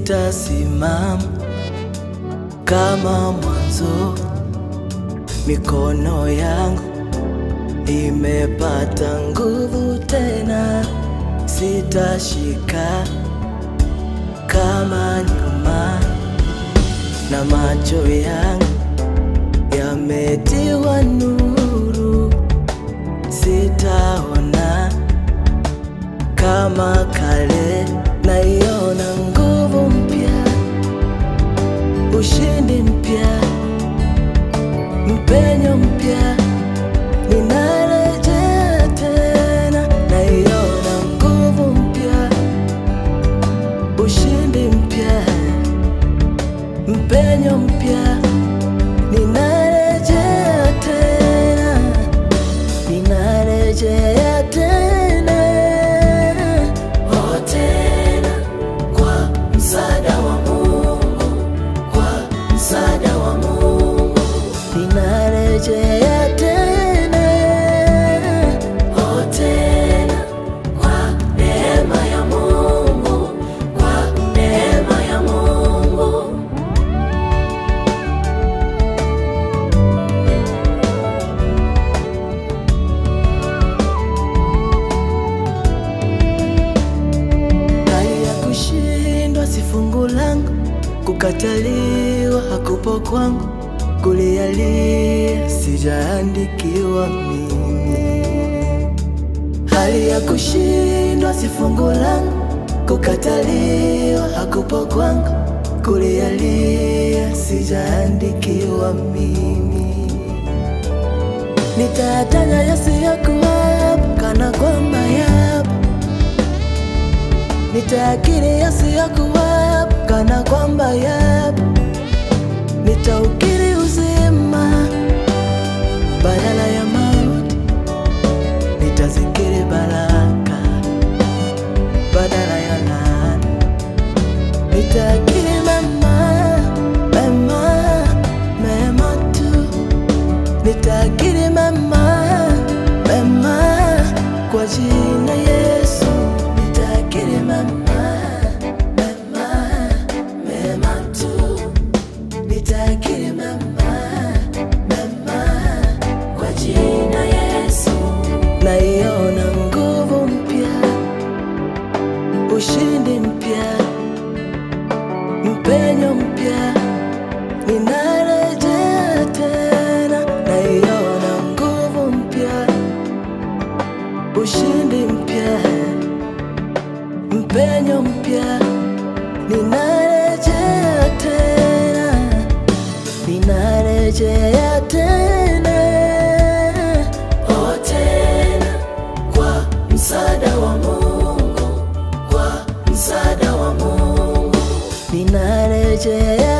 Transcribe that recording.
nitasimama kama mwanzo. Mikono yangu imepata nguvu tena, sitashika kama nyuma, na macho yangu yametiwa nuru, sitaona kama kale, naiona nguvu mpya, ushindi mpya, mpenyo mpya, ninarejea tena, naiona nguvu mpya, ushindi mpya, mpenyo mpya, ninarejea tena, ninarejea tena, oh tena, kwa msaada wa Mungu, kwa msaada wa Mungu, ninarejea tena, oh tena, kwa neema ya Mungu, kwa neema ya Mungu. Hali ya kushindwa si fungu langu, kukataliwa hakupo kwangu, kulialia sijaandikiwa mimi. Hali ya kushindwa si fungu langu, kukataliwa hakupo kwangu, kulialia sijaandikiwa mimi. Nitayataja yasiyokuwapo kana kwamba yapo Nitaakiri yasiyokuwapo kana kwamba yapo, nitaukiri uzima badala ya mauti, nitazikiri baraka badala ya laana, nitaakiri mema mema mema tu, nitaakiri mema mema kwa jina Yesu, nitaakiri mema mema mema tu, nitaakiri mema mema kwa jina Yesu. Naiona nguvu mpya, ushindi mpya, mpenyo mpya, ninarejea tena, naiona nguvu mpya ushindi mpya, mpenyo mpya, ninarejea tena, ninarejea tena, oh tena, kwa msaada wa Mungu, kwa msaada wa Mungu, ninarejea